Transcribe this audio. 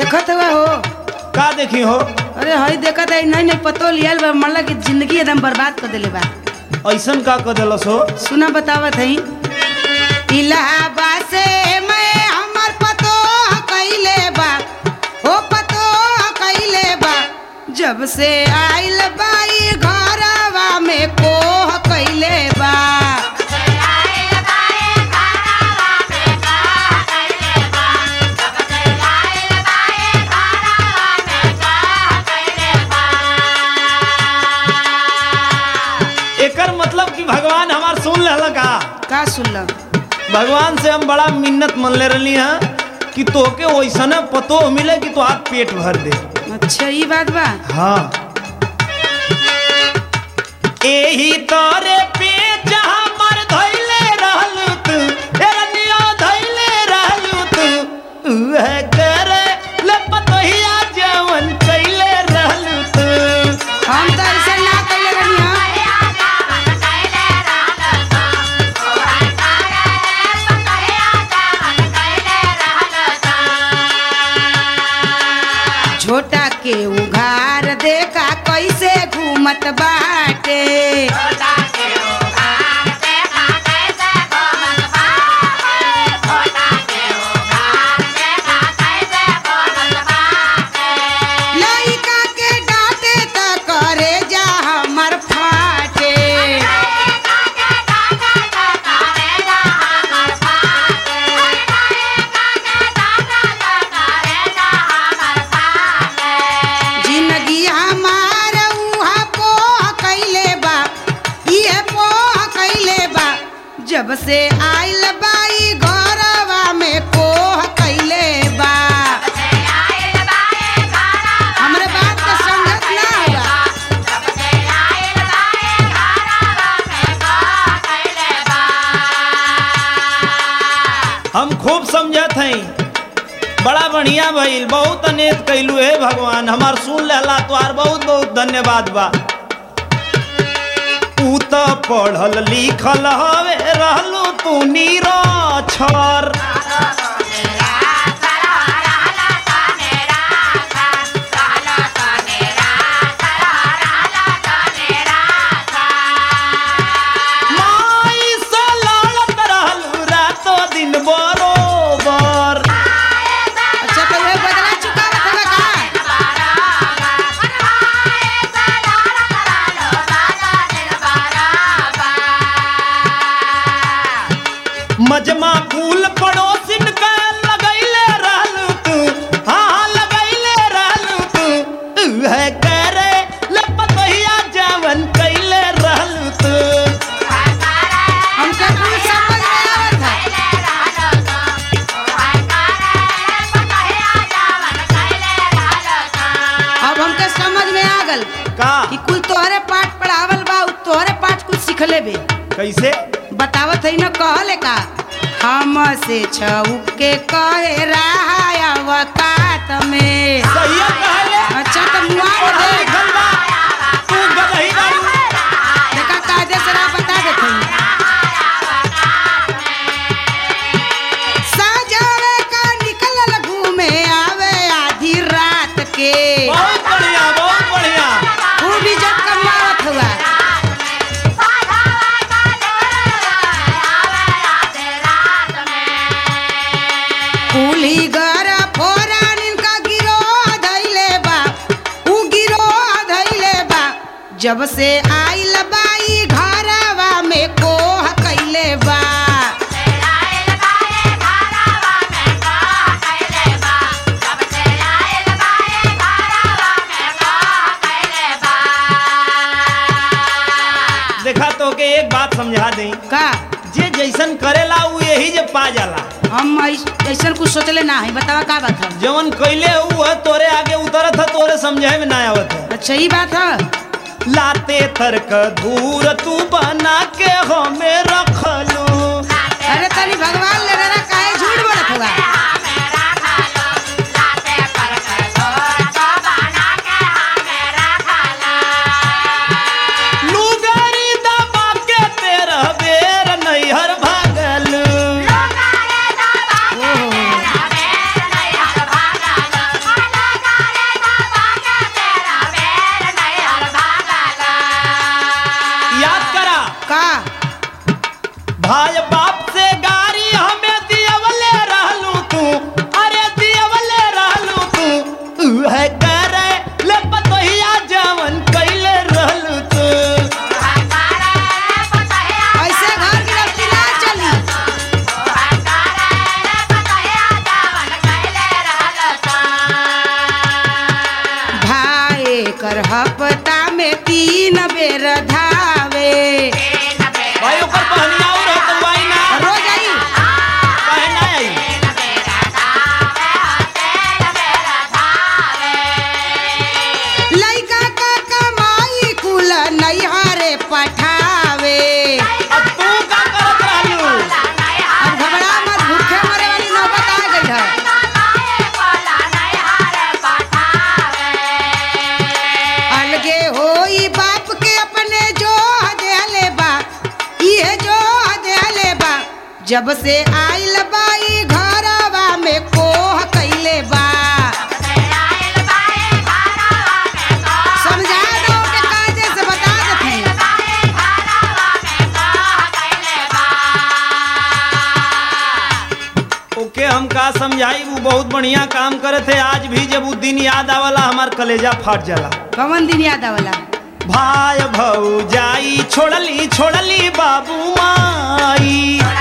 देखत हुआ हो का देखी हो अरे हई देखत है नहीं नहीं पतो लियल बा मतलब कि जिंदगी एकदम बर्बाद कर देले बा ऐसन का कर दिलस हो सुना बतावत है इलाहाबाद से मैं हमर पतो कैले बा हो पतो कैले बा जब से आइल बाई घरवा में कोह कैले बा एकर मतलब कि भगवान हमार सुन लेला का का सुनल भगवान से हम बड़ा मिन्नत मन ले रही हैं कि तोके वैसने पतो मिले कि तो आप पेट भर दे अच्छा ये बात बा हाँ एही तोरे पे जहाँ मर धइले रहलू तू ए रनिया धइले रहलू तू उहे करे ले पतोहिया जवन कइले रहलू तू हम तो ऐसा ना कैले रहनी हाँ छोटा के उघार देखा कैसे घूमत बाटे लइका के डांटे त करे जा हमर फाटे जिंदगी हमार उहा पोह कैले बा इहे पोह कैले बा जब से आइल बाई घरवा में कोह कैले बा हमरे बात के संगत ना होगा हम खूब समझत हई बड़ा बढ़िया भइल बहुत अनेक कैलू हे भगवान हमार सुन लेला तोहार बहुत बहुत धन्यवाद बा तू तो पढ़ल लिखल हवे रहलू तू निरक्षर माई से लड़त रहलू रातो दिन बरोबर अच्छा तो वे बदला चुकावत हवे का मजमा फूल पड़ोसिन के लगैले रहलू तू हाँ लगैले रहलू तू उहे करे लपतहिया जवन कैले रहलू तू हमके कुछ समझ में आवत है अब हमके समझ में आ गल का कि कुल तोहरे पाठ पढ़ावल बा उ तोहरे पाठ कुछ सिखले बे कैसे बतावत है न कहले का हम से छऊ के कहे रहा अवकात में सही कहले अच्छा तो मुआ पढ़ल दे लिखल बा तू गदही बारू देखा कायदे से राह बता देते हैं सजावे का निकलल घूमे आवे आधी रात के बहुत बढ़िया बहुत बढ़िया वो भी जब कमावत हुआ कुली घर फोरान इनका गिरो धैले बा उ गिरो धैले बा जब से आइल बाई घरवा में कोह कैले बा देखा तो के एक बात समझा दें का जे जैसन करेला उ यही जे पा जाला हम ऐसा कुछ सोचले ना है बतावा का बात है जवन कैले उ है तोरे आगे उतरत है तोरे समझे में ना आवत है अच्छा ही बात है लाते तर्क धूर तू बना के हमें रखलू अरे तनी भगवान ले रहा काहे झूठ बोलत हुआ लुगारी दबा के तेरा बेर नैहर भागलू हफ्ता में तीन बेर धावे भाई ऊपर पहनिया और है तो भाई ना रोज आई पहना आई लइका का कमाई कुल नैहरे पठावे अब तू का करत रहलू अब घबरा मत भूखे मरे वाली नौबत आ गई है अलगे होई बाप के अपने जो देहले बा ये जो देहले बा जब से आइल बाई घरवा में कोह कैले बा समझा दो के काजे से बता देती ओके हम का समझाई वो बहुत बढ़िया काम करे थे आज भी जब वो दिन याद आवला हमार कलेजा फट जाला कवन दिन याद आवला भाई भौजाई छोड़ली छोड़ली बाबू माई